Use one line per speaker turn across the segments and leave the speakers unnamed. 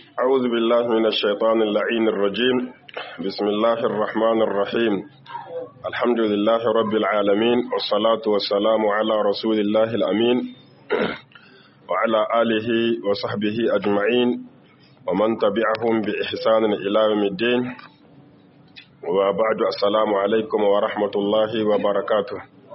أعوذ بالله من الشيطان اللعين الرجيم بسم الله الرحمن الرحيم الحمد لله رب العالمين والصلاة والسلام على رسول الله الأمين وعلى آله وصحبه أجمعين ومن تبعهم بإحسان إلى يوم الدين وبعد السلام عليكم ورحمة الله وبركاته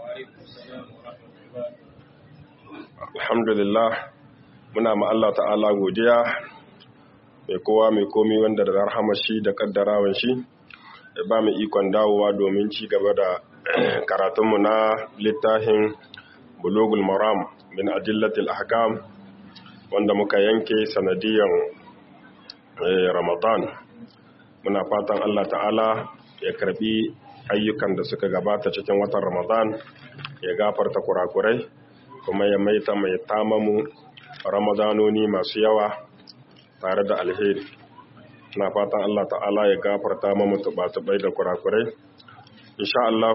الحمد لله muna ma Allah ta'ala godiya mai kowa mai komi wanda da rahama shi da kaddarawan shi ya ba mu ikon dawowa domin ci gaba da karatunmu na littafin bulugul maram min adillatil ahkam wanda muka yanke sanadiyan ramadan muna fatan Allah ta'ala ya karbi ayyukan da suka gabata cikin watan ramadan ya gafarta kurakurai kuma ya maita mai tamamu ramadanoni masu yawa tare da alheri na fatan Allah ta'ala ya gafarta mamu tuba-tubai da kurakurai insha Allah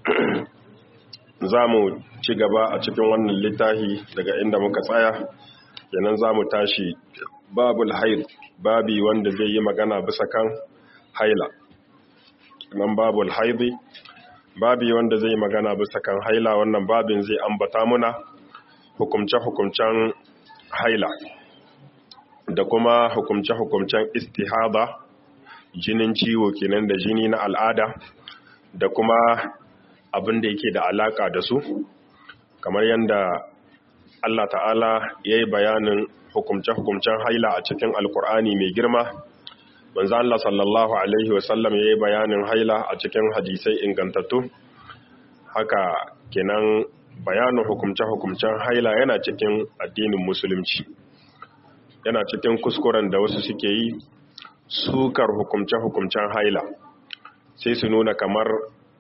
za mu ci gaba a cikin wannan littafi daga inda muka tsaya yanan za mu tashi babul haid babi wanda zai yi magana bisa kan haila nan babul haidi babi wanda zai yi magana bisa kan haila wannan babin zai ambata muna hukumce-hukumcen haila da kuma hukumce-hukumcen istihada jinin ciwo kenan da jini na al'ada da kuma abin da yake da alaka da su kamar yadda Allah ta'ala ya yi bayanin hukumce-hukumcen haila a cikin alkur'ani mai girma manzo Allah sallallahu alaihi wasallam ya yi bayanin haila a cikin hadisai ingantattu haka kenan bayanin hukumce-hukumcen haila yana cikin addinin musulunci yana cikin kuskuren da wasu suke yi sukar hukumce-hukumcen haila sai su nuna kamar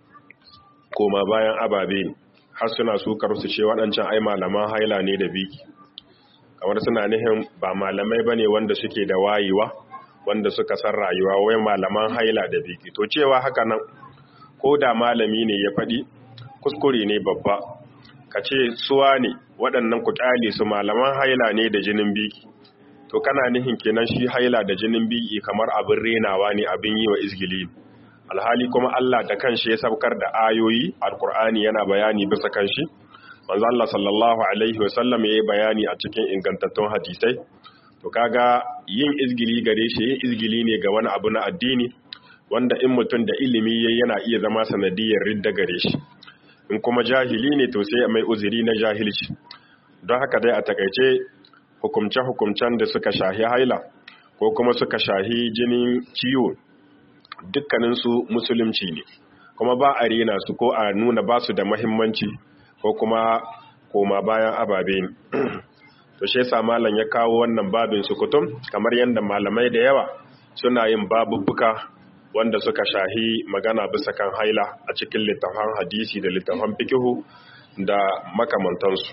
koma bayan ababe har suna sukar su ce waɗancan ai malaman haila ne da biki kamar suna nihin ba malamai ba ne wanda suke da wayewa wanda suka san rayuwa wai malaman haila da biki to cewa haka nan ko da malami ne ya faɗi kuskure ne babba ka ce suwa ne waɗannan ku ƙyale su malaman haila ne da jinin biki to kana nihin kenan shi haila da jinin biki kamar abin renawa ne abin yi wa izgili alhali kuma Allah da kanshi ya saukar da ayoyi alkur'ani yana bayani bisa kanshi manzo Allah sallallahu alaihi wasallam yayi bayani a cikin ingantattun hadisai to kaga yin izgili gare shi yin izgili ne ga wani abu na addini wanda in mutum da ilimi yayi yana iya zama sanadiyar ridda gare shi in kuma jahili ne to sai mai uzuri na jahilci don haka dai a takaice hukumce-hukumcen da suka shahi haila ko kuma suka shahi jinin ciwo dukkaninsu musulunci ne kuma ba a rena su ko a nuna ba su da mahimmanci ko kuma koma bayan ababe ne to shi yasa malam ya kawo wannan babin sukutum kamar yadda malamai da yawa suna yin babubbuka wanda suka shahi magana bisa kan haila a cikin littafan hadisi da littafan fikihu da makamantansu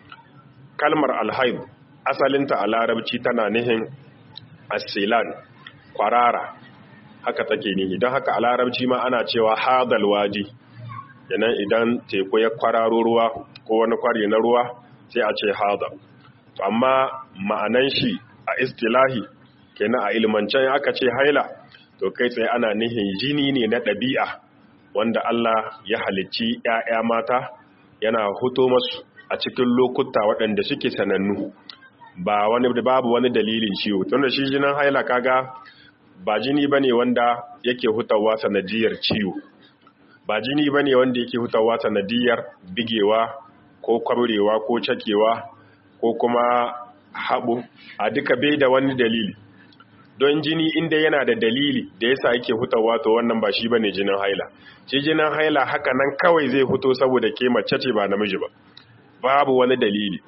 kalmar alhaib asalinta a larabci tana nihin asilan kwarara haka take nihi don haka a larabci ma ana cewa hadal waji yanan idan teku ya kwararo ruwa ko wani kwari na ruwa sai a ce hadal to amma ma'anan shi a istilahi kenan a ilmancen aka ce haila to kai tsaye ana nihin jini ne na ɗabi'a wanda Allah ya halicci ‘ya'ya mata yana huto masu a cikin lokuta waɗanda suke sanannu ba wani babu wani dalilin ciwo tunda shi jinin haila kaga ba jini ba ne wanda yake hutawa sanadiyar ciwo ba jini ba ne wanda yake hutawa sanadiyar bigewa ko kwabrewa ko cakewa ko kuma haɓu a duka bai da wani dalili don jini inda yana da dalili da yasa yake hutawa to wannan ba shi bane jinin haila shi jinin haila haka nan kawai zai huto saboda ke mace ce ba namiji ba babu wani dalili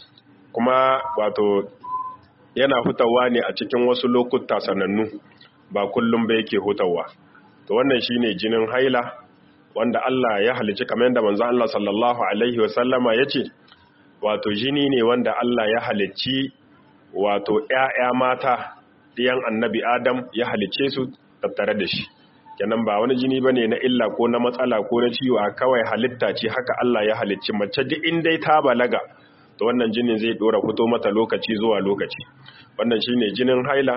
kuma wato yana hutawa ne a cikin wasu lokuta sanannu ba kullum ba yake hutawa to wannan shine jinin haila wanda Allah ya halici kamar yadda manzo Allah sallallahu alaihi wasallama yace wato jini ne wanda Allah ya halicci wato ƴaƴa mata ɗiyan annabi Adam ya halice su tattare da shi kenan ba wani jini bane na illa ko na matsala ko na ciwo a kawai halitta ce haka Allah ya halicci mace duk in dai ta balaga to wannan jinin zai dora fito mata lokaci zuwa lokaci wannan shine jinin haila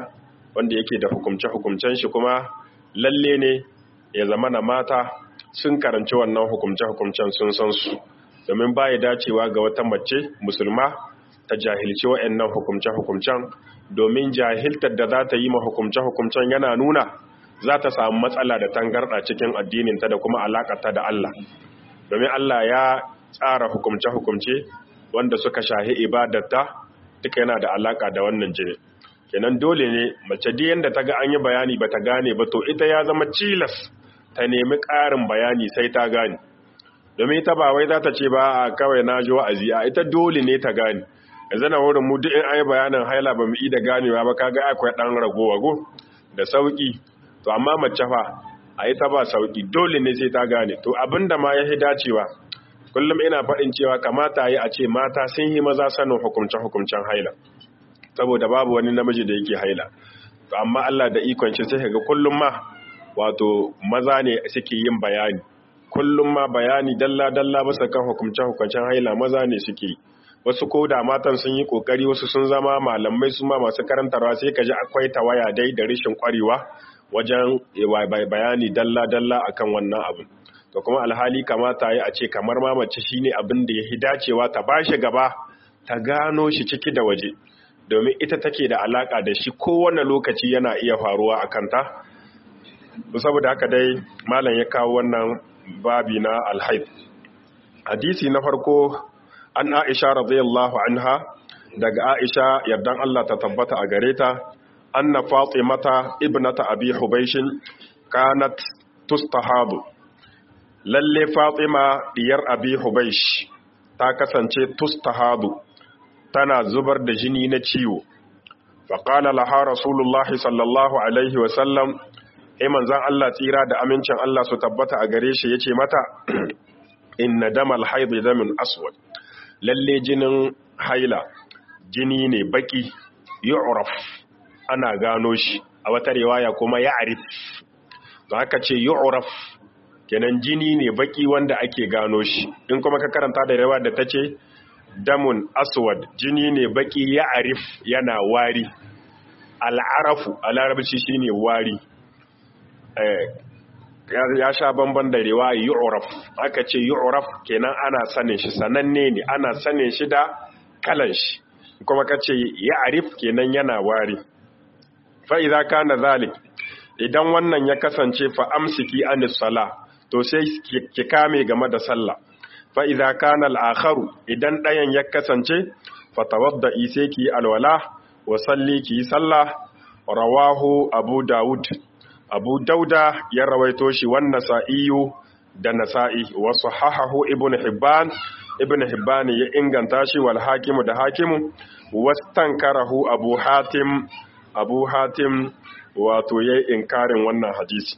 wanda yake da hukumce-hukumcen shi kuma lalle ne ya zama na mata sun karanci wannan hukumce-hukumcen sun san su domin baya dacewa ga wata mace musulma ta jahilci wa'annan hukumce-hukumcen domin jahiltar da za ta yi ma hukumce-hukumcen yana nuna za ta samu matsala da tangarɗa cikin addininta da kuma alaƙarta da Allah domin Allah ya tsara hukumce-hukumce wanda suka shahi ibadarta duka yana da alaƙa da wannan jini kenan dole ne mace da yanda ta ga an yi bayani ba ta gane ba to ita ya zama cilas ta nemi ƙarin bayani sai ta gane domin ita ba wai za ta ce ba a kawai na ji wa'azi a ita dole ne ta gane yanzu na wurin mu duk in an yi bayanin haila ba mu yi da ganewa ba kaga akwai ɗan ragowa go da sauƙi to amma mace fa a ita ba sauƙi dole ne sai ta gane to abinda ma ya dacewa kullum ina faɗin cewa kamata yi a ce mata sun yi maza sanin hukumce-hukumcen haila saboda babu wani namiji da yake haila to amma Allah da ikon shi sai ga kullum ma wato maza ne suke yin bayani kullum ma bayani dalla-dalla bisa kan hukumce-hukumcen haila maza ne suke wasu ko da matan sun yi kokari wasu sun zama malamai su ma masu karantarwa sai ka ji akwai tawaya dai da rashin kwarewa wajen bayani dalla-dalla akan wannan abin to kuma alhali kamata yi a ce kamar mamace shine abin da ya hi dacewa ta bashi gaba ta gano shi ciki da waje domin ita take da alaka da shi kowane lokaci yana iya faruwa a kanta saboda haka dai malam ya kawo wannan babi na alhaid hadisi na farko an aisha radiyallahu anha daga aisha yardan Allah ta tabbata a gare ta anna fatimata ibnata abi hubaishin kanat tustahadu lalle fatima diyar abi hubaish ta kasance tustahadu tana zubar da jini na ciwo faƙala laha rasulullahi sallallahu alaihi wasallam e manzan Allah tsira da amincin Allah su tabbata a gare shi ya ce mata inna damal haidu damin aswad lalle jinin haila jini ne baki yu'raf ana gano shi a wata riwaya kuma ya'rif da haka ce yu'raf kenan jini ne baki wanda ake gano shi in kuma ka karanta da riwaya da tace damun aswad jini ne baki ya'rif yana wari al'arafu a larabci shine wari ya sha bamban da riwaya yu'raf aka ce yu'raf kenan ana sanin shi sananne ne ana sanin shi da kalan shi kuma kace ya'rif kenan yana wari fa idza kana zalik idan wannan ya kasance fa amsiki anis sala to sai ki kame game da sallah fa idza kana al-akharu idan dayan ya kasance fa tawadda'i sai ki alwala wa salli ki sallah rawahu abu daud abu dauda ya rawaito shi wan nasa'iyu da nasa'i wa sahahahu ibnu hibban ibnu hibban ya inganta shi wal hakimu da hakimu wastankarahu abu hatim abu hatim wato yayi inkarin wannan hadisi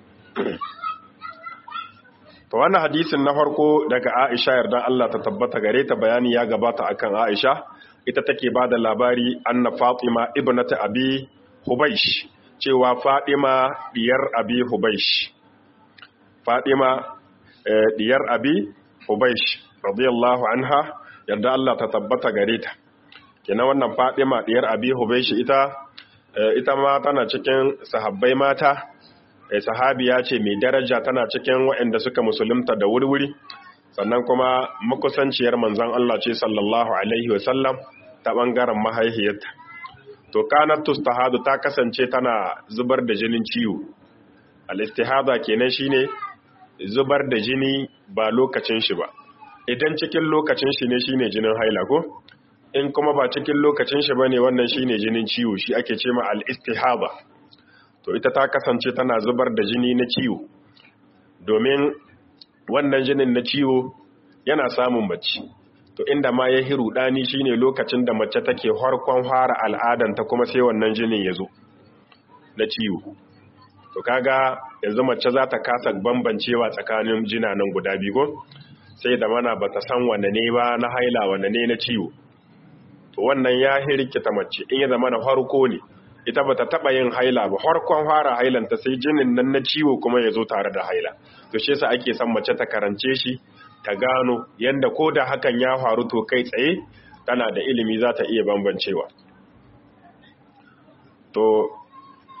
to wannan hadisin na farko daga Aisha yarda Allah ta tabbata gare ta bayani ya gabata akan Aisha ita take bada labari anna Fatima ibnata Abi Hubaysh cewa Fatima diyar Abi Hubaysh Fatima diyar Abi Hubaysh radiyallahu anha yarda Allah ta tabbata gare ta kenan wannan Fatima diyar Abi Hubaysh ita ita ma tana cikin sahabbai mata sahabiya ce mai daraja tana cikin waɗanda suka musulunta da wuri-wuri sannan kuma makusanciyar manzan Allah ce sallallahu alaihi wasallam ta ɓangaren mahaihiyarta to kanar tustahadu ta kasance tana zubar da jinin ciwo al-istihada kenan shine zubar da jini ba lokacin shi ba idan cikin lokacin shi ne shine jinin haila ko in kuma ba cikin lokacin shi bane wannan shine jinin ciwo shi ake ce ma al-istihada to ita ta kasance tana zubar da jini na ciwo domin wannan jinin na ciwo yana samun mace to inda ma ya hiru dani shine lokacin da mace take harkon fara al'adanta kuma sai wannan jinin ya zo na ciwo to kaga yanzu mace za ta kasa bambancewa tsakanin jinanan guda biyu sai da mana bata san wanne ne ba na haila wanne ne na ciwo to wannan ya hirkita mace in ya zama na farko ne ita bata taba yin haila ba harkon fara hailanta sai jinin nan na ciwo kuma ya zo tare da haila to shi yasa ake son mace ta karance shi ta gano yanda ko da hakan ya faru to kai tsaye tana da ilimi za ta iya bambancewa to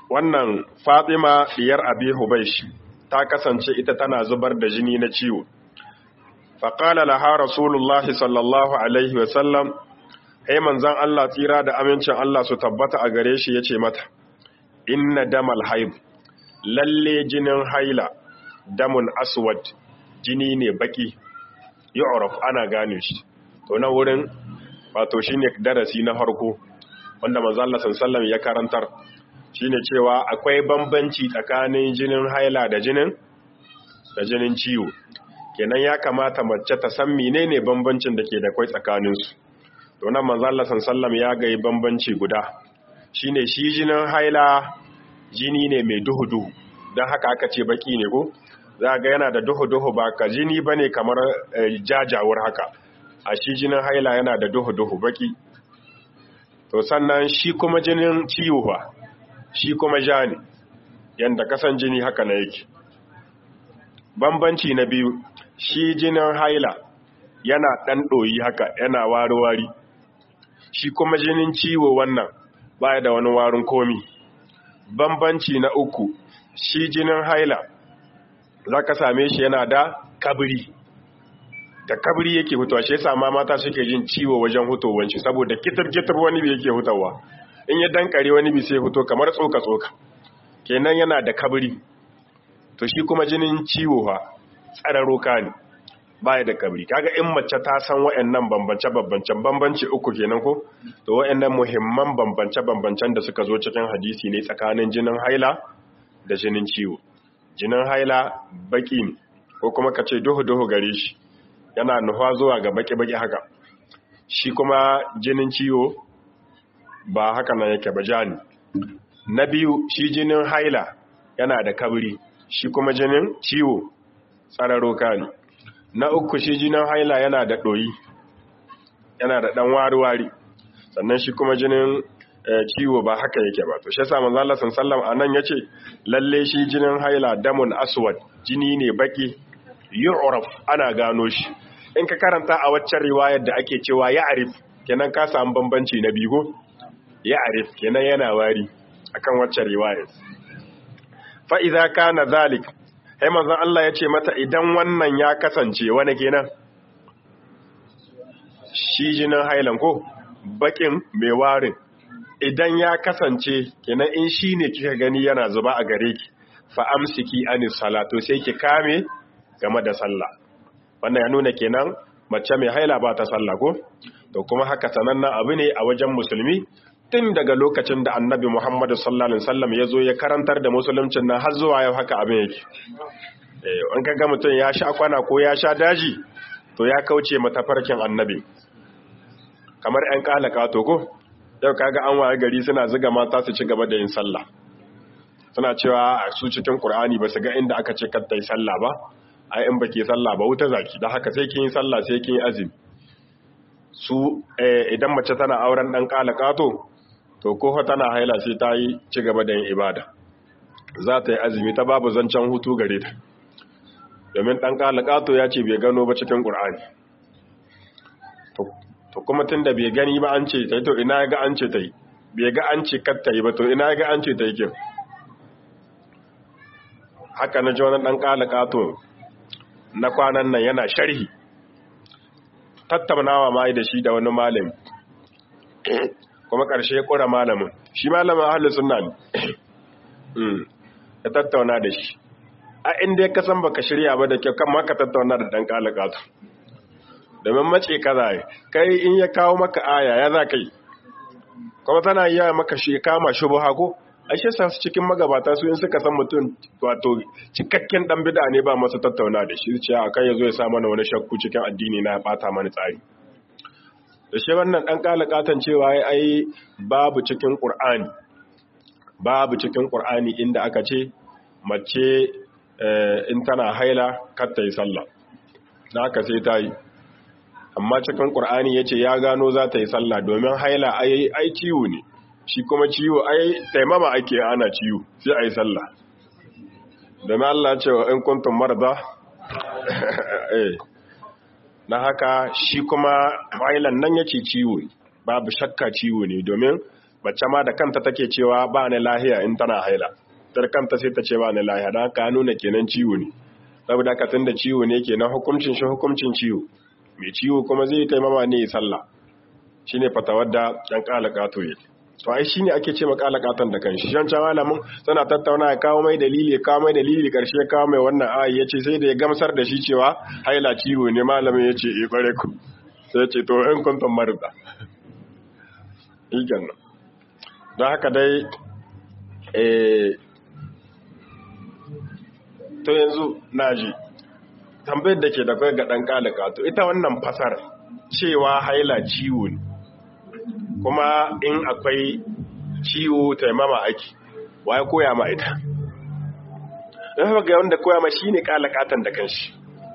wannan fatima diyar abi hubaish ta kasance ita tana zubar da jini na ciwo faƙala laha rasulullah sallallahu alaihi wasallam hai manzan Allah tsira da amincin Allah su tabbata a gare shi ya ce mata inna damal haib lalle jinin haila damun aswad jini ne baki yu'raf ana gane shi to na wurin wato shine darasi na farko wanda manzo Allah sallallahu ya karantar shine cewa akwai bambanci tsakanin jinin haila da jinin da jinin ciwo kenan ya kamata mace ta san menene bambancin da ke da kai tsakanin su to nan manzo Allah sallallahu ya ga bambanci guda shine shi jinin haila jini ne mai duhu duhu dan haka aka ce baki ne ko za ga yana da duhu duhu ba ka jini bane kamar jajawar haka a shi jinin haila yana da duhu duhu baki to sannan shi kuma jinin ciwo ba shi kuma ja ne yadda kasan jini haka na yake bambanci na biyu shi jinin haila yana ɗan ɗoyi haka yana wari-wari shi kuma jinin ciwo wannan baya da wani warin komi bambanci na uku shi jinin haila za ka same shi yana da kabiri da kabri yake hutawa shi yasa ma mata suke jin ciwo wajen hutowar shi saboda kitar-kitar wani bi yake hutawa in ya dankare wani bi sai huto kamar tsoka-tsoka kenan yana da kabri to shi kuma jinin ciwo fa tsararo ka ne baya da kabri kaga in mace ta san wayannan bambance-bambancen bambance uku kenan ko to wayannan muhimman bambance-bambancen da suka zo cikin hadisi ne tsakanin jinin haila da jinin ciwo jinin haila baki ne ko kuma ka ce duhu-duhu gare shi yana nufa zuwa ga baki-baki haka shi kuma jinin ciwo ba haka nan yake ba jani na biyu shi jinin haila yana da kabri shi kuma jinin ciwo tsararo ne na uku shi jinin haila yana da ɗoyi yana da ɗan wari-wari sannan shi kuma jinin ciwo ba haka yake ba to shi yasa manzo Allah sallallahu alaihi anan yace lalle shi jinin haila damun aswad jini ne baki yu'raf ana gano shi in ka karanta a waccan riwayar da ake cewa ya'rif kenan ka samu bambanci na bigo ya'rif kenan yana wari akan waccan riwayar fa idza kana zalik sai manzon Allah ya ce mata idan wannan ya kasance wani kenan shi jinin hailan ko bakin mai warin idan ya kasance kenan in shi ne kika gani yana zuba a gare ki fa amsiki anis salatu sai ki kame game da sallah wannan ya nuna kenan mace mai haila ba ta sallah ko to kuma haka sanannen abu ne a wajen musulmi tun daga lokacin da annabi Muhammadu sallallahu alaihi wasallam ya zo ya karantar da musuluncin nan har zuwa yau haka abin yake eh an kaga mutum ya sha kwana ko ya sha daji to ya kauce matafarkin annabi kamar ɗan kalaka to ko yau kaga an waye gari suna zuga mata su ci gaba da yin sallah suna cewa su cikin Qur'ani ba su ga inda aka ce kar ta yi sallah ba ai in baki sallah ba wuta zaki dan haka sai kin yi sallah sai kin yi azumi su idan mace tana auren dan kalaka to to ko tana haila sai ta yi ci gaba da yin ibada za ta yi azumi ta babu zancen hutu gare ta domin ɗan ƙalaƙato ya ce bai gano ba cikin ƙur'ani to kuma tun da bai gani ba an ce ta yi to ina ga an ce ta yi bai ga an ce katta yi ba to ina ga an ce ta yi kyau haka na ji wani ɗan ƙalaƙato na kwanan nan yana sharhi tattaunawa ma da shi da wani malami kuma ƙarshe ya ƙura malamin shi malamin ahalin suna ne ya tattauna da shi a inda ya kasan baka shirya ba da kyau kan maka tattauna da ɗan ƙalaƙatu domin mace kaza yi kai in ya kawo maka aya ya za kai kuma tana yi maka shi kama shi buha ko a shi sa cikin magabata su in suka san mutum wato cikakken ɗan bida ne ba masu tattauna da shi ce a kai ya zo ya sa mana wani shakku cikin addini na ya ɓata mani tsari da shi wannan ɗan ƙalaƙatan cewa ya ai babu cikin ƙur'ani babu cikin ƙur'ani inda aka ce mace in tana haila kar ta yi sallah na aka sai ta yi amma cikin ƙur'ani ya ce ya gano za ta yi sallah domin haila ai ciwo ne shi kuma ciwo ai taimama ake ana ciwo sai a yi sallah domin Allah cewa in kuntun marza na haka shi kuma hailan nan yake ciwo babu shakka ciwo ne domin mace ma da kanta take cewa ba ni lahiya in tana haila tar kanta sai ta ce ba ni lahiya dan ka nuna kenan ciwo ne saboda ka tunda ciwo ne kenan hukuncin shi hukuncin ciwo mai ciwo kuma zai taimama ne sallah shine fatawar da yan kalakato yake to ai shine ake ce makalakatan da kanshi shan can malamin suna tattauna ya kawo mai dalili ya kawo mai dalili karshe ya kawo mai wannan ayi yace sai da ya gamsar da shi cewa haila ciwo ne malamin yace eh kware ku sai ce to in kuntum marda ikan don haka dai eh to yanzu naji tambayar da ke da kai ga dan kalakato ita wannan fasar cewa haila ciwo ne kuma in akwai ciwo taimama ake waye koya ma ita don haka ga wanda koya ma shi ne kalakatan da kanshi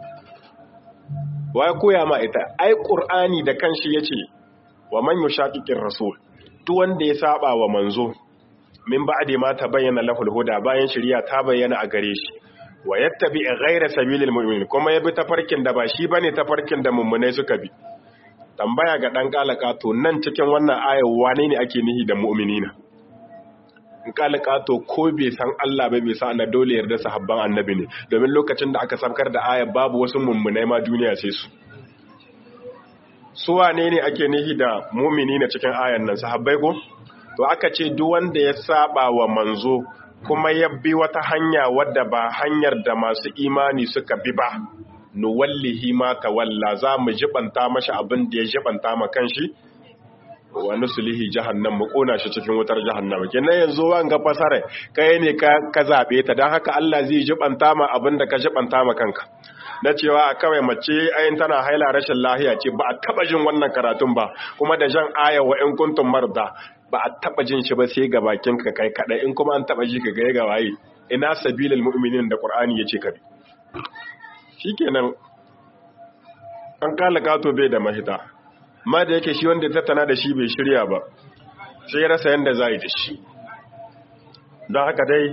waye koya ma ita ai ƙur'ani da kanshi ya ce wa man yushaqiqir rasul duk wanda ya saba wa manzo min ba'di ma tabayyana lahul huda bayan shari'a ta bayyana a gare shi wa yattabi ghayra sabilil mu'minin kuma ya bi tafarkin da ba shi bane tafarkin da mummunai suka bi tambaya ga ɗan ƙalaƙato nan cikin wannan ayar wane ne ake nihi da mu'minina in ƙalaƙato ko bai san Allah bai bai sa na dole yarda sahabban annabi ne domin lokacin da aka samkar da ayar babu wasu mummunai ma duniya sai su su wane ne ake nihi da mu'minina cikin ayar nan sahabbai ko to aka ce duk wanda ya saba wa manzo kuma ya bi wata hanya wadda ba hanyar da masu imani suka bi ba nuwallihi ma tawalla za mu jibanta mashi abin da ya jibanta ma kanshi wa nusulihi jahannam mu kona shi cikin wutar jahannam kenan yanzu wanga fasara kai ne ka ka zabe ta dan haka Allah zai jibanta ma abin da ka jibanta ma kanka na cewa kawai mace ayin tana haila rashin lahiya ce ba a taba jin wannan karatun ba kuma da jan aya wa in kuntum marda ba a taba jin shi ba sai ga bakin ka kai kadai in kuma an taba ji ka ga ga waye ina sabilul mu'minin da qur'ani yace ka bi shikenan an kala kato bai da mahita ma da yake shi wanda tattana da shi bai shirya ba sai ya rasa yadda za yi da shi don haka dai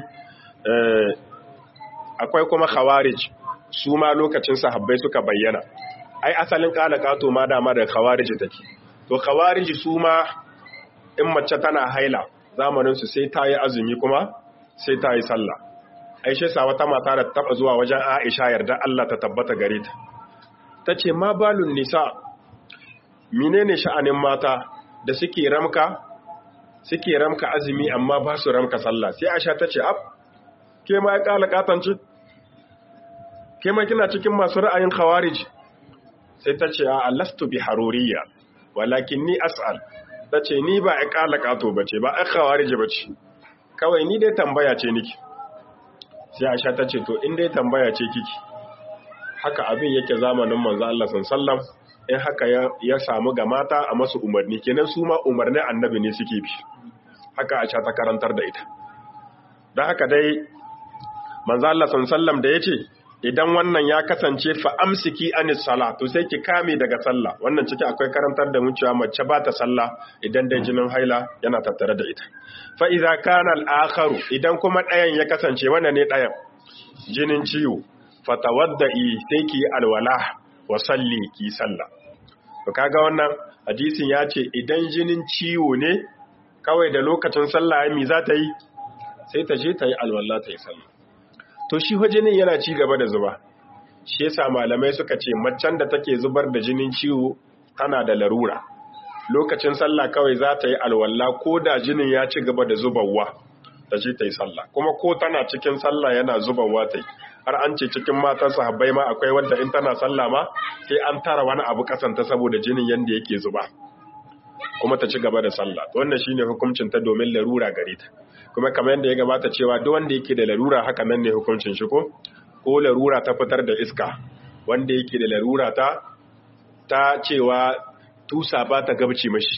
akwai kuma khawarij su ma lokacin sahabbai suka bayyana ai asalin kala kato ma dama da khawarij take to khawarij su ma in mace tana haila zamaninsu sai ta yi azumi kuma sai ta yi sallah aishe sa wata mata da taba zuwa wajen Aisha yarda Allah ta tabbata gare ta tace ma balun nisa menene sha'anin mata da suke ramka suke ramka azumi amma ba su ramka sallah sai Aisha tace ab ke ma ya kala katanci ke ma kina cikin masu ra'ayin khawarij sai tace a lastu bi haruriya walakin ni as'al tace ni ba ya kala kato bace ba ai khawarij bace kawai ni dai tambaya ce niki sai Aisha ta ce to in dai tambaya ce kiki haka abin yake zamanin manzo Allah sallam in haka ya samu ga mata a masu umarni kenan su ma umarni annabi ne suke bi haka Aisha ta karantar da ita dan haka dai manzo Allah sallam da yace idan wannan ya kasance fa amsiki anis sala to sai ki kame daga sallah wannan ciki akwai karantar da mun cewa mace ba ta sallah idan dai jinin haila yana tattare da ita fa idza kana al-akharu idan kuma ɗayan ya kasance wannan ne ɗayan jinin ciwo fatawadda'i sai ki alwala wa salli ki sallah to kaga wannan hadisin ya ce idan jinin ciwo ne kawai da lokacin sallah ya mi za ta yi sai ta je ta yi alwala ta yi sallah to shi jinin yana ci gaba da zuba shi yasa malamai suka ce macen da take zubar da jinin ciwo tana da larura lokacin sallah kawai za ta yi alwala ko da jinin ya ci gaba da zubarwa ta je ta yi sallah kuma ko tana cikin sallah yana zubarwa ta yi har an ce cikin matan sahabbai ma akwai wanda in tana sallah ma sai an tara wani abu kasanta saboda jinin yanda yake zuba kuma ta ci gaba da sallah wannan shine hukuncin ta domin larura gare ta kuma kamar yadda ya gabata cewa duk wanda yake da larura haka nan ne hukuncin shi ko ko larura ta fitar da iska wanda yake da larura ta ta cewa tusa ba ta gabci mashi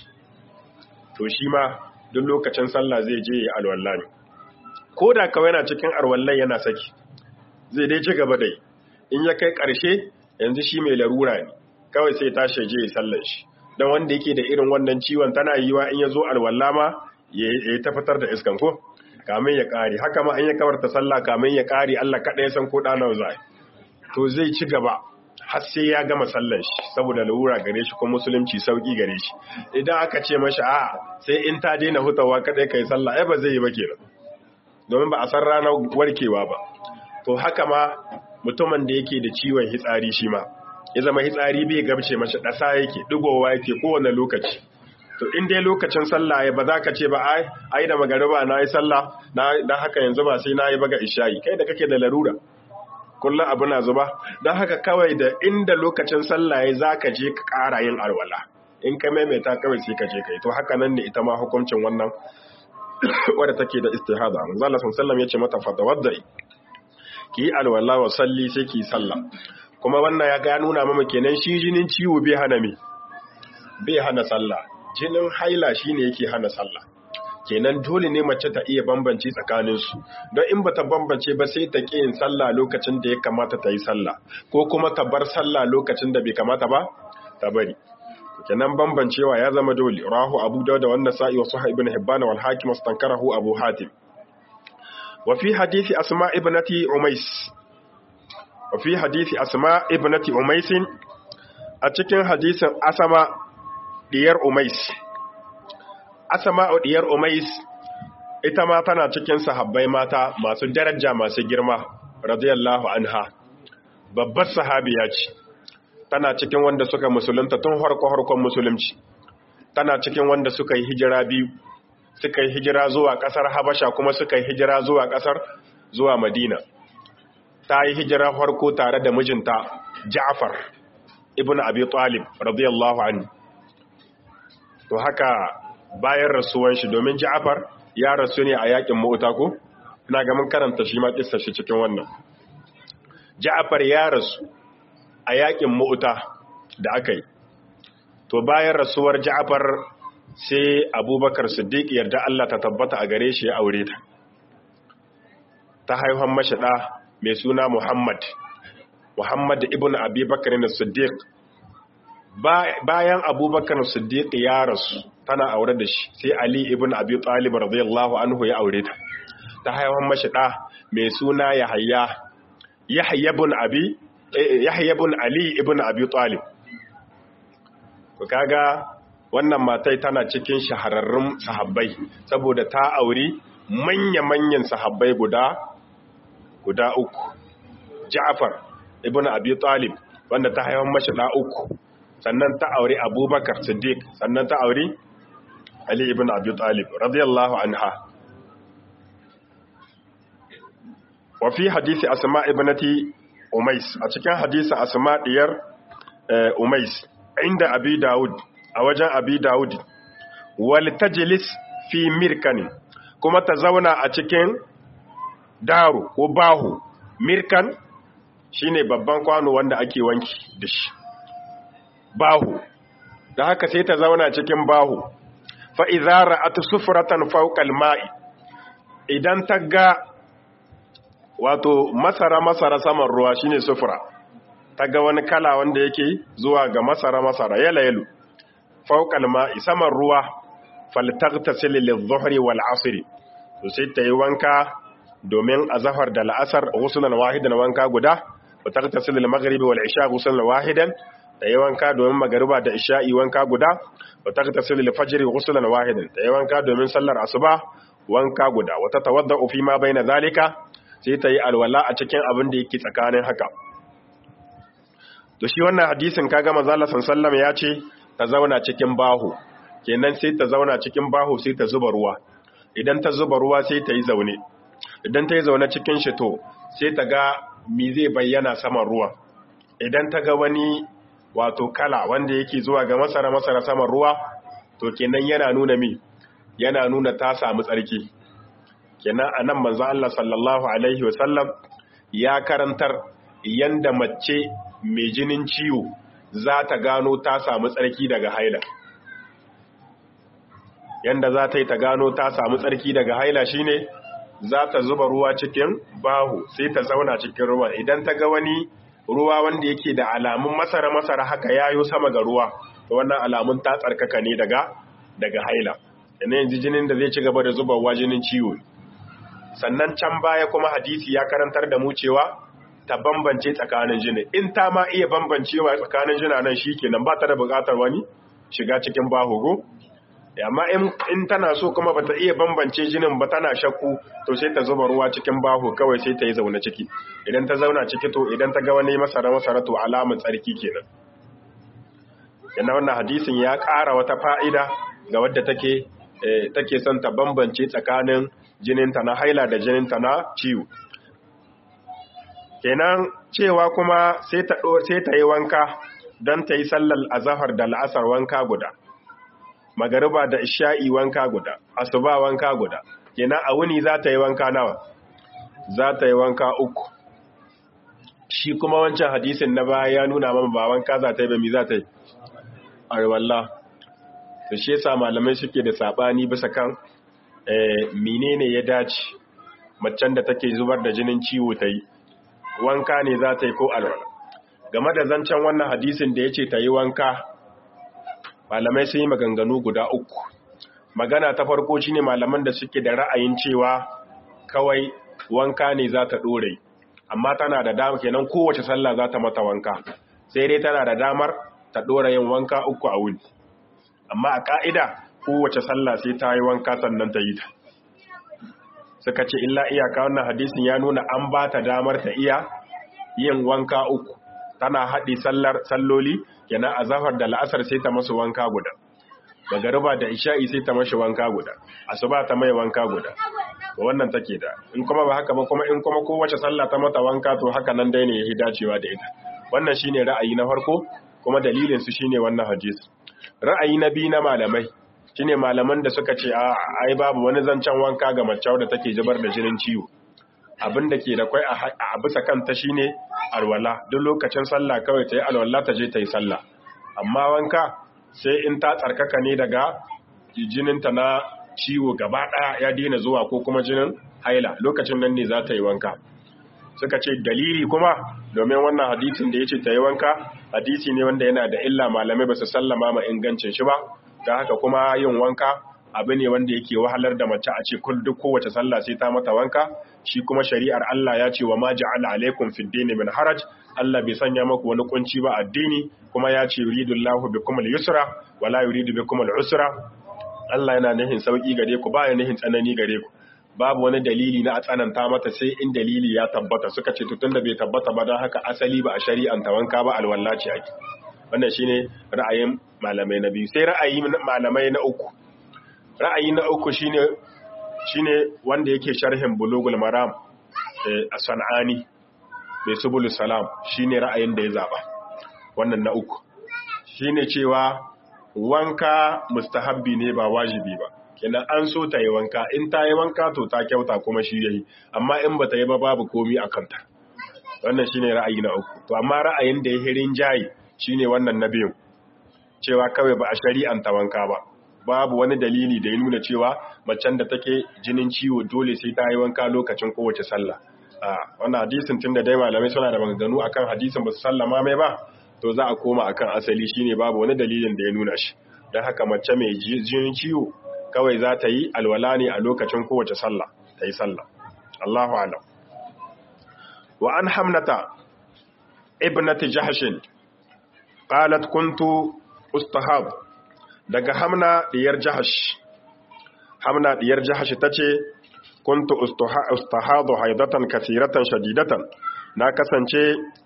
to shi ma duk lokacin sallah zai je ya alwalla ne ko da kawai yana cikin alwallan yana saki zai dai ci gaba da yi in ya kai ƙarshe yanzu shi mai larura ne kawai sai tashi je ya sallan shi don wanda yake da irin wannan ciwon tana yiwa in ya zo alwalla ma ya yi ta fitar da iskan ko kamin ya ƙari haka ma an ya kawarta sallah kamin ya ƙari Allah kaɗai san ko ɗana za to zai ci gaba har sai ya gama sallar shi saboda larura gare shi kuma musulunci sauki gare shi idan aka ce mashi a sai in ta daina hutawa kadai kai sallah ai ba zai yi ba kenan domin ba a san ranar warkewa ba to haka ma mutumin da yake da ciwon hitsari shi ma ya zama hitsari bai gabce mashi ɗasa yake ɗigowa yake kowane lokaci to in dai lokacin sallah ya ba za ka ce ba ai ai da magariba na yi sallah na haka yanzu ba sai na yi baga isha'i kai da kake da larura kullum abu na zuba don haka kawai da inda lokacin sallah ya za ka je ka ƙara yin alwala in ka maimaita kawai sai ka je ka yi to haka nan ne ita ma hukuncin wannan wadda take da istihada manzo Allah sallallahu ya ce mata fatawaddai ki yi alwala wa salli sai ki yi sallah kuma wannan ya ga nuna mama kenan shi jinin ciwo bai hana me bai hana sallah jinin haila shine yake hana sallah kenan dole ne mace ta iya bambance tsakaninsu don in bata bambance ba sai ta ƙi yin sallah lokacin da ya kamata ta yi sallah ko kuma ta bar sallah lokacin da bai kamata ba ta bari kenan bambancewa ya zama dole rahu abu dawud da wannan sa'i wa sahih ibn hibban wal hakim wastankarahu abu hatim wa fi hadisi asma ibnati umais wa fi hadisi asma ibnati umais a cikin hadisin asama diyar umais Asama'u diyar Umais ita ma tana cikin sahabbai mata masu daraja masu girma radiyallahu anha babbar sahabiya ce tana cikin wanda suka musulunta tun harko harkon musulunci tana cikin wanda suka yi hijira biyu suka yi hijira zuwa kasar Habasha kuma suka yi hijira zuwa kasar zuwa Madina ta yi hijira harko tare da mijinta Ja'far ibn Abi Talib radiyallahu anhu to haka bayan rasuwan shi domin Ja'far ya rasu ne a yakin Mu'ta ko ina ga mun karanta shi ma kissa shi cikin wannan Ja'far ya rasu a yakin Mu'ta da aka yi to bayan rasuwar Ja'far sai Abubakar Siddiq yarda Allah ta tabbata a gare shi ya aure ta ta haihuwan mashi da mai suna Muhammad Muhammad ibn Abi Bakr as-Siddiq bayan Abubakar Siddiq ya rasu tana aure da shi sai Ali ibn Abi Talib radiyallahu anhu ya aure ta ta haihuwan mashi da mai suna Yahya Yahya ibn Abi Yahya ibn Ali ibn Abi Talib to kaga wannan matai tana cikin shahararrun sahabbai saboda ta auri manya-manyan sahabbai guda guda uku Ja'far ibn Abi Talib wanda ta haihuwan mashi da uku sannan ta auri Abubakar Siddiq sannan ta auri Ali ibn Abi Talib radiyallahu anha wa fi hadisi Asma ibnati Umais a cikin hadisin Asma diyar Umais inda Abi Dawud a wajen Abi Dawud wal tajlis fi mirkan kuma ta zauna a cikin daru ko bahu mirkan shine babban kwano wanda ake wanki da shi bahu da haka sai ta zauna cikin bahu fa'izara a ta sufuratan faukal ma'i idan ta ga wato masara-masara saman ruwa shine sufura ta ga wani kala wanda yake zuwa ga masara-masara yala-yalu faukal ma'i saman ruwa faltakta sililin zuhri wal asiri to sai ta yi wanka domin a zafar da la'asar gusunan wahidan wanka guda wa takta sililin magharibi wal isha gusunan wahidan ta yi wanka domin magariba da isha'i wanka guda wa ta ta sirri fajiri gusulan wahidin ta yi wanka domin sallar asuba wanka guda wata tawadda fi ma bai na zalika sai ta yi alwala a cikin abin da yake tsakanin haka to shi wannan hadisin kaga manzala sallallahu ya ce ta zauna cikin bahu kenan sai ta zauna cikin bahu sai ta zuba ruwa idan ta zuba ruwa sai ta yi zaune idan ta yi zaune cikin shi to sai ta ga mi zai bayyana saman ruwa idan ta ga wani wato kala wanda yake zuwa ga masara masara saman ruwa to kenan yana nuna mi yana nuna ta samu tsarki kenan anan manzo Allah sallallahu alaihi wasallam ya karantar yanda mace mai jinin ciwo za ta gano ta samu tsarki daga haila yanda za ta yi ta gano ta samu tsarki daga haila shine za ta zuba ruwa cikin bahu sai ta zauna cikin ruwa idan ta ga wani ruwa wanda yake da alamun masara-masara haka yayo sama ga ruwa to wannan alamun ta tsarkaka ne daga daga haila yana yanzu jinin da zai ci gaba da zubarwa jinin ciwo sannan can baya kuma hadisi ya karantar da mu cewa ta bambance tsakanin jini in ta ma iya bambancewa tsakanin jina nan shikenan ba ta da buƙatar wani shiga cikin bahugo amma in tana so kuma bata iya bambance jinin ba tana shakku to sai ta zuba ruwa cikin baho kawai sai ta yi zaune ciki idan ta zauna ciki to idan ta ga wani masara masara to alamun tsarki kenan yana wannan hadisin ya ƙara wata fa'ida ga wadda take take son ta bambance tsakanin jininta na haila da jininta na ciwo kenan cewa kuma sai ta sai ta yi wanka don ta yi sallar azahar da la'asar wanka guda magariba da isha'i wanka guda asuba wanka guda kenan a wuni za ta yi wanka nawa za ta yi wanka uku shi kuma wancan hadisin na baya ya nuna mama ba wanka za ta yi ba mi za ta yi arwallah to shi yasa malamai suke da sabani bisa kan menene ya dace macen da take zubar da jinin ciwo ta yi wanka ne za ta yi ko alwala game da zancen wannan hadisin da ya ce ta yi wanka malamai sun yi maganganu guda uku magana ta farko shine malaman da suke da ra'ayin cewa kawai wanka ne za ta ɗore amma tana da damar kenan kowace sallah za ta mata wanka sai dai tana da damar ta ɗora yin wanka uku a wuni amma a ƙa'ida kowace sallah sai ta yi wanka sannan ta yi ta suka ce illa iyaka wannan hadisin ya nuna an ba ta damar ta iya yin wanka uku tana haɗi sallar salloli kenan a zafar da la'asar sai ta masu wanka guda magariba da isha'i sai ta mashi wanka guda asuba ta mai wanka guda wannan take da in kuma ba haka ba kuma in kuma kowace sallah ta mata wanka to haka nan dai ne yayi dacewa da ita wannan shine ra'ayi na farko kuma dalilin su shine wannan hadisi ra'ayi na biyu na malamai shine malaman da suka ce a ai babu wani zancen wanka ga mace da take zubar da jinin ciwo abin da ke da kwai a bisa kanta shine alwala duk lokacin sallah kawai ta yi alwala ta je ta yi sallah amma wanka sai in ta tsarkaka ne daga jininta na ciwo gaba ɗaya ya daina zuwa ko kuma jinin haila lokacin nan ne za ta yi wanka suka ce dalili kuma domin wannan hadisin da ya ce ta yi wanka hadisi ne wanda yana da illa malamai ba su sallama ma ingancin shi ba don haka kuma yin wanka abu ne wanda yake wahalar da mace a ce kul duk kowace sallah sai ta mata wanka shi kuma shari'ar Allah ya ce wa ma ja'ala alaikum fid dini min haraj Allah bai sanya maku wani kunci ba addini kuma ya ce yuridullahu bikum al-yusra wa la yuridu bikum al-usra Allah yana nihin sauki gare ku ba ya nihin tsanani gare ku babu wani dalili na a tsananta mata sai in dalili ya tabbata suka ce tutun da bai tabbata ba don haka asali ba a shari'anta wanka ba alwallaci ake wannan shine ra'ayin malamai na biyu sai ra'ayi malamai na uku ra'ayi na uku shine shine wanda yake sharhin bulugul maram a san'ani mai subul salam shine ra'ayin da ya zaba wannan na uku shine cewa wanka mustahabbi ne ba wajibi ba kenan an so ta yi wanka in ta yi wanka to ta kyauta kuma shi yayi amma in ba ta yi ba babu komi a kanta wannan shine ra'ayi na uku to amma ra'ayin da ya hirin jayi shine wannan na biyu cewa kawai ba a shari'anta wanka ba babu wani dalili da ya nuna cewa macen da take jinin ciwo dole sai ta yi wanka lokacin kowace sallah a wannan hadisin tunda dai malamai suna da maganganu akan hadisin ba su sallama mai ba to za a koma akan asali shine babu wani dalilin da ya nuna shi don haka mace mai jinin ciwo kawai za ta yi alwala ne a lokacin kowace sallah ta yi sallah Allahu alam wa an hamnata ibnati jahshin qalat kuntu ustahab daga hamna diyar jahash hamna diyar jahash tace kuntu ustahadu haidatan kathiratan shadidatan na kasance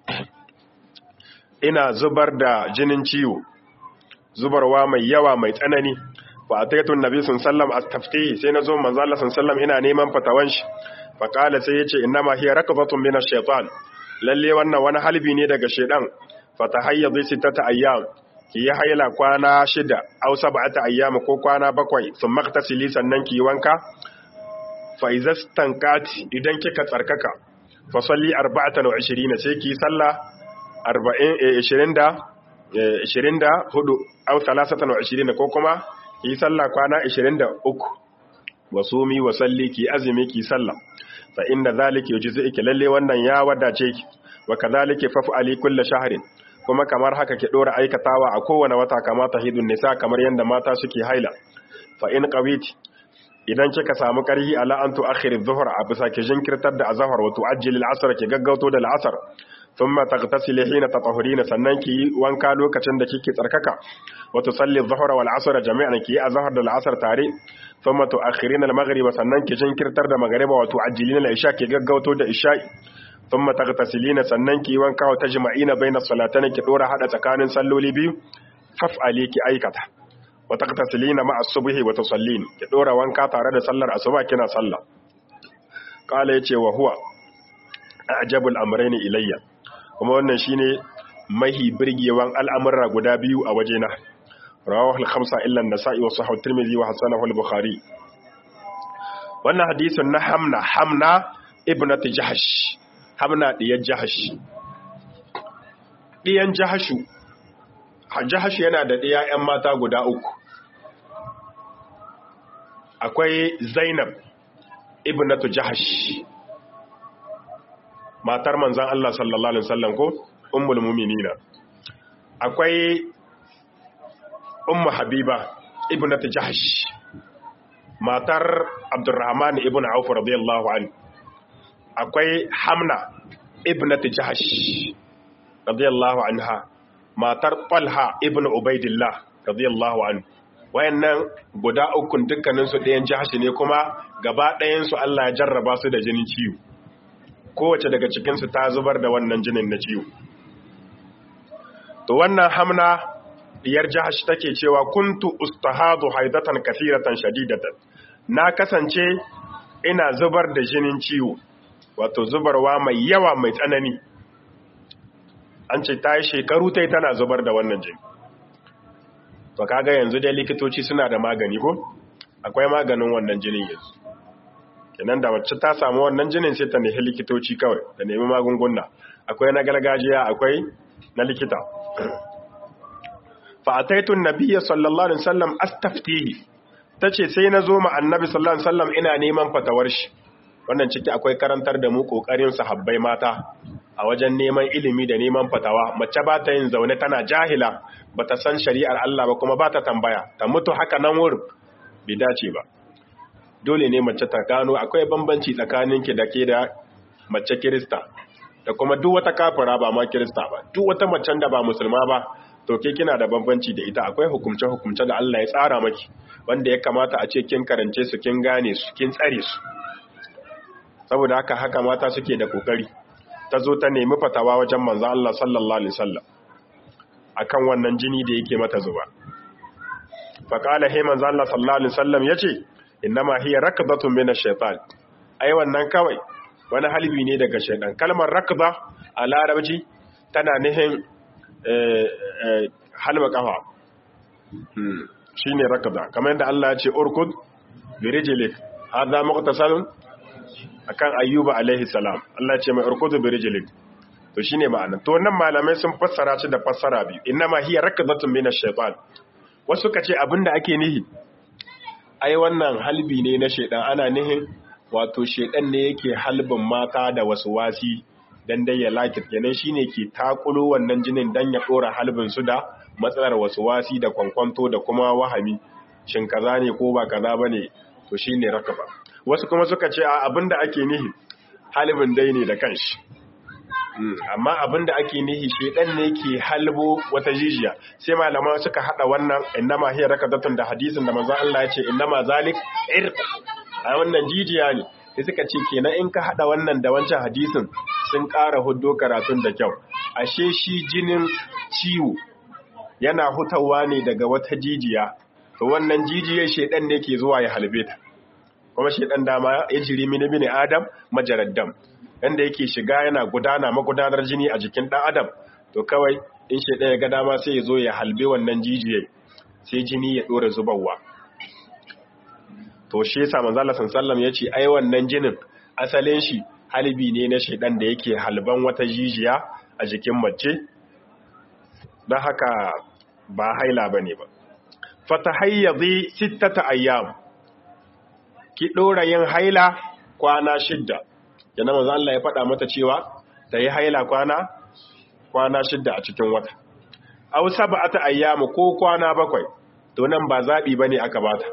ina zubar da jinin ciwo zubarwa mai yawa mai tsanani fa ataitu annabi sallallahu astaftihi sai nazo manzo Allah sallallahu ina neman fatawan shi fa qala sai yace innama hiya rakbatun min ash-shaytan lalle wannan wani halbi ne daga shedan fa tahayyadhi sittata ayyam ki yi haila kwana shida aw sab'ata ayyam ko kwana bakwai sun maktasili sannan ki yi wanka fa izastankati idan kika tsarkaka fa salli 24 sai ki sallah 40 20 24 aw 23 ko kuma ki sallah kwana 23 wasumi wa salli ki azumi ki sallah fa inna zalika yujzi'uki lalle wannan ya wadace ki wa kadhalika faf'ali kulli shahrin kuma kamar haka ki dora aikatawa a kowane wata kamata hidun nisa kamar yanda mata suke haila fa in qawiti idan kika samu karhi ala an tu'akhir adh-dhuhr a bisa ki jinkirtar da azhar wa tu'ajjil al-'asr ki gaggauto da al-'asr thumma taghtasili hina tatahurina sannan ki wanka lokacin da kike tsarkaka wa tusalli adh-dhuhra wal 'asr jami'an ki azhar da al-'asr tare thumma tu'akhirina al-maghrib sannan ki jinkirtar da maghriba wa tu'ajjilina al-isha ki gaggauto da isha'i thumma taghtasilina sannan ki wanka wa tajma'ina baina salatayn ki dora hada tsakanin salloli biyu faf'ali ki aikata wa taqtasilina ma'a subhi wa tusallin ki dora wanka tare da sallar asuba kina sallah qala yace wa huwa ajabul amrayn ilayya kuma wannan shine mahi birgewan al'amura guda biyu a wajena rawahu al-khamsa illa an-nasa'i wa sahih at-tirmidhi wa hasanahu al-bukhari wannan hadisin na hamna hamna ibnat jahash hamna diyan jahash diyan jahashu jahash yana da ɗiya 'yan mata guda uku akwai zainab ibnatu jahash matar manzan Allah sallallahu Alaihi wasallam ko ummul muminina akwai ummu habiba ibnatu jahash matar abdurrahman ibn auf radiyallahu anhu akwai hamna ibnatu jahash radiyallahu anha matar Talha ibn Ubaidillah radiyallahu anhu wayannan guda ukun dukkanin su ɗayan jahashi ne kuma gaba ɗayan su Allah ya jarraba su da jinin ciwo kowace daga cikin su ta zubar da wannan jinin na ciwo to wannan hamna diyar jahash take cewa kuntu ustahadu haidatan kathiratan shadidatan na kasance ina zubar da jinin ciwo wato zubarwa mai yawa mai tsanani an ce ta yi shekaru ta tana zubar da wannan jini to kaga yanzu dai likitoci suna da magani ko akwai maganin wannan jinin yanzu kenan da wacce ta samu wannan jinin sai ta nemi likitoci kawai da nemi magunguna akwai na gargajiya akwai na likita fa ataitu nabiyya sallallahu alaihi wasallam astaftihi tace sai na zo ma annabi sallallahu alaihi wasallam ina neman fatawar shi wannan ciki akwai karantar da mu kokarin sahabbai mata a wajen neman ilimi da neman fatawa mace ba ta yin zaune tana jahila ba ta san shari'ar Allah ba kuma ba ta tambaya ta mutu haka nan wurin bai dace ba dole ne mace ta gano akwai bambanci tsakaninki da ke da mace kirista da kuma duk wata kafira ba ma kirista ba duk wata macen da ba musulma ba to ke kina da bambanci da ita akwai hukumce hukumce da Allah ya tsara maki wanda ya kamata a ce kin karance su kin gane su kin tsare su saboda haka haka mata suke da kokari ta zo ta nemi fatawa wajen manzo Allah sallallahu alaihi wasallam akan wannan jini da yake mata zuba fa qala hay manzo Allah sallallahu alaihi wasallam yace innama hiya rakdatun min ash-shaytan ai wannan kawai wani halbi ne daga shaytan kalmar rakda a larabci tana nihin halba kafa shine rakda kamar yadda Allah ya ce urkud bi rijlik hadha muqtasalun akan ayyuba alaihi salam Allah ce mai urkudu bi rijlik to shine ma'ana to wannan malamai sun fassara shi da fassara biyu innama hiya rakdatun min ash-shaytan wasu kace abinda ake nihi ai wannan halbi ne na shedan ana nihin wato shedan ne yake halbin mata da wasu wasi dan dai ya lakit kenan shine ke takulo wannan jinin dan ya dora halbin su da matsalar wasu wasi da kwankwanto da kuma wahami shin kaza ne ko ba kaza bane to shine rakaba wasu kuma suka ce a abinda ake nihi halibin dai ne da kanshi amma abinda ake nihi shedan ne ke halbo wata jijiya sai malama suka hada wannan innama hiya rakadatun da hadisin da manzo Allah ya ce innama zalik irq a wannan jijiya ne sai suka ce kenan in ka hada wannan da wancan hadisin sun ƙara huddo karatun da kyau ashe shi jinin ciwo yana hutawa ne daga wata jijiya to wannan jijiyar shedan ne ke zuwa ya halbe ta kuma shi ɗan dama ya jiri mini mini adam majarar dam yadda yake shiga yana gudana magudanar jini a jikin ɗan adam to kawai in shi ɗaya ga dama sai ya zo ya halbe wannan jijiyar sai jini ya ɗora zubarwa to shi yasa manzo Allah sallallahu ya ce ai wannan jinin asalin shi halbi ne na shedan da yake halban wata jijiya a jikin mace don haka ba haila bane ba fatahayyazi sittata ayyam ki ɗora yin haila kwana shidda yana maza Allah ya faɗa mata cewa ta yi haila kwana kwana shidda a cikin wata au saba'ata ayyamu ko kwana bakwai to nan ba zaɓi bane aka bata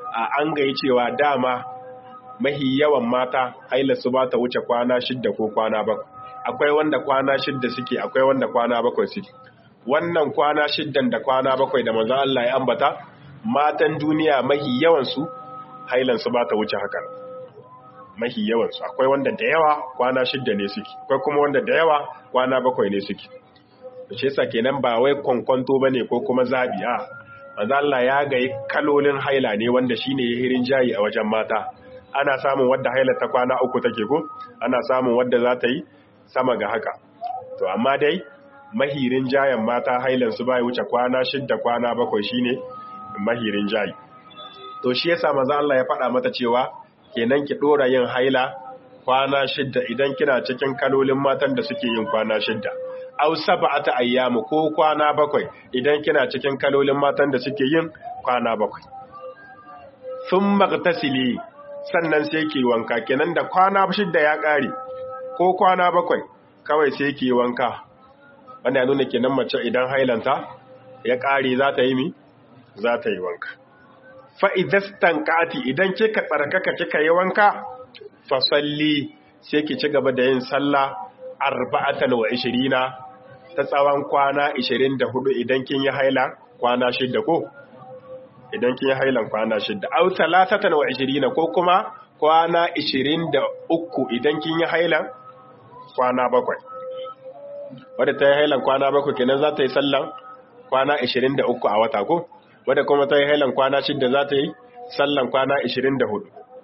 an gayi cewa dama mahi yawan mata haila su ba ta wuce kwana shidda ko kwana bakwai akwai wanda kwana shidda suke akwai wanda kwana bakwai suke wannan kwana shiddan da kwana bakwai da manzo Allah ya ambata matan duniya mahi yawan su hailan su ba ta wuce haka mahi yawan su akwai wanda da yawa kwana shidda ne suke akwai kuma wanda da yawa kwana bakwai ne suke shi yasa kenan ba wai kwankwanto bane ko kuma zabi a manzo Allah ya ga kalolin haila ne wanda shine hirin jayi a wajen mata ana samun wadda haila ta kwana uku take ko ana samun wadda za ta yi sama ga haka to amma dai mahirin jayan mata hailan su bai wuce kwana shidda kwana bakwai shine mahirin jayi to shi yasa manzo Allah ya faɗa mata cewa kenan ki dora yin haila kwana shidda idan kina cikin kalolin matan da suke yin kwana shidda aw sab'ata ayyamu ko kwana bakwai idan kina cikin kalolin matan da suke yin kwana bakwai thumma tasili sannan sai ki wanka kenan da kwana shidda ya kare ko kwana bakwai kawai sai ki wanka wanda ya nuna kenan mace idan hailanta ya kare za ta yi mi za ta yi wanka fa idastan kati idan kika tsarkaka kika yi wanka fa salli sai ki ci gaba da yin sallah arba'atan wa ishirina ta tsawon kwana 24 idan kin yi haila kwana shidda ko idan kin yi hailan kwana shidda au talatatan wa 20 ko kuma kwana 23 idan kin yi hailan kwana bakwai wadda ta yi hailan kwana bakwai kenan za ta yi sallan kwana 23 a wata ko wadda kuma ta yi hailan kwana shidda za ta yi sallan kwana 24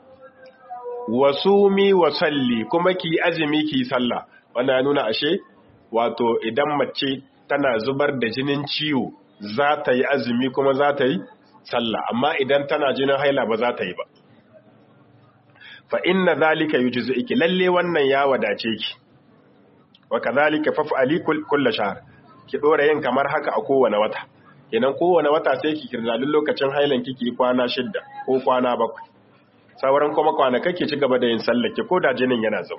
wasumi wa salli kuma ki azumi ki sallah wannan ya nuna ashe wato idan mace tana zubar da jinin ciwo za ta yi azumi kuma za ta yi sallah amma idan tana jinin haila ba za ta yi ba fa inna zalika yujzi'uki lalle wannan ya wadace ki wa kadhalika faf'ali kullu shahr ki dora yin kamar haka a kowane wata kenan kowane wata sai ki kirdalin lokacin hailan kiki kwana shidda ko kwana bakwai sauran kuma kwanaka ki ci gaba da yin sallah ki ko da jinin yana zuba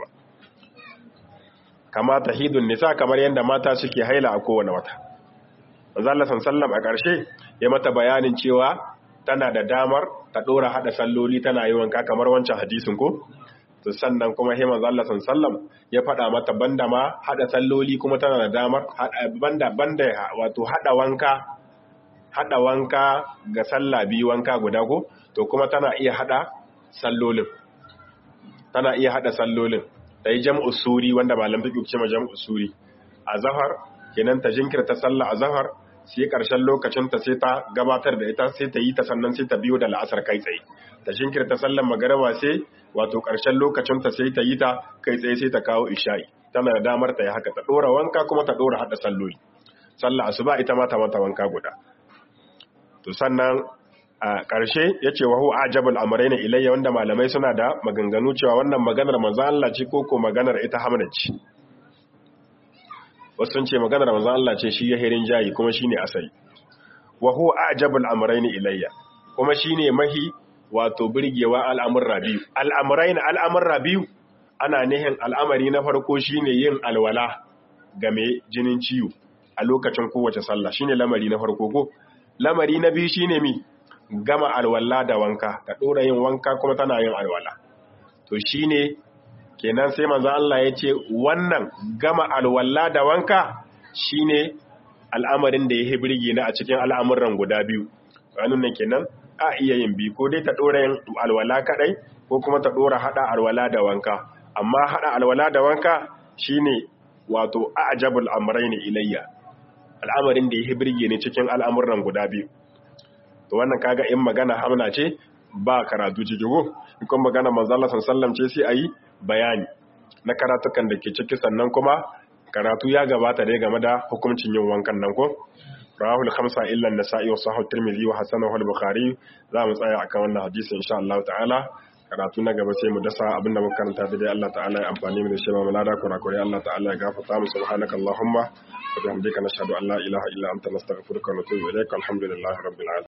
kama tahidun nisa kamar yadda mata suke haila a kowane wata manzo Allah sallallahu a ƙarshe ya mata bayanin cewa tana da damar ta dora hada salloli tana yi wanka kamar wancan hadisin ko to sannan kuma sai manzo Allah sallallahu ya faɗa mata banda ma hada salloli kuma tana da damar banda banda wato hada wanka hada wanka ga sallah biyu wanka guda ko to kuma tana iya hada sallolin tana iya hada sallolin ta yi jam'u suri wanda malam fiƙi ce ma jam'u suri a zahar kenan ta jinkirta sallah a zahar sai ƙarshen lokacin ta sai ta gabatar da ita sai ta yi ta sannan sai ta biyo da la'asar kai tsaye ta jinkirta sallar magaraba sai wato ƙarshen lokacin ta sai ta yi ta kai tsaye sai ta kawo isha'i tana da damar ta yi haka ta ɗora wanka kuma ta ɗora haɗa salloli sallah asuba ita ma ta mata wanka guda to sannan a ƙarshe ya ce wahu ajabul amrai na ilayya wanda malamai suna da maganganu cewa wannan maganar manzo Allah ce ko ko maganar ita Hamna ce wasu sun ce maganar manzo Allah ce shi ya herin jayi kuma shine asali wahu ajabul amrai na ilayya kuma shine mahi wato birgewa al'amurra biyu al'amurai na al'amurra biyu ana nihin al'amari na farko shine yin alwala game jinin ciwo a lokacin kowace sallah shine lamari na farko ko lamari na biyu shine mi gama alwala da wanka ta dora yin wanka kuma tana yin alwala to shine kenan sai manzo Allah ya ce wannan gama alwala da wanka shine al'amarin da ya birge na a cikin al'amuran guda biyu wannan nan kenan a iya yin bi ko dai ta dora yin alwala kadai ko kuma ta dora hada alwala da wanka amma hada alwala da wanka shine wato ajabul amrayn ilayya al'amarin da ya birge ni cikin al'amuran guda biyu to wannan kaga in magana hamna ce ba karatu cikigo in kuma magana manzala sallam ce sai ayi bayani na karatukan da ke ciki sannan kuma karatu ya gabata dai game da hukuncin yin wankan nan ko rahul khamsa illa an-nasa'i wa sahih tirmidhi wa hasanahu al-bukhari za mu tsaya akan wannan hadisi insha Allah ta'ala karatu na gaba sai mu dasa abinda muka karanta da dai Allah ta'ala ya amfani mu da shi mu lada kurakure Allah ta'ala ya gafarta mu subhanakallahumma wa bihamdika nashhadu an la ilaha illa anta nastaghfiruka wa natubu ilaik alhamdulillahi rabbil alamin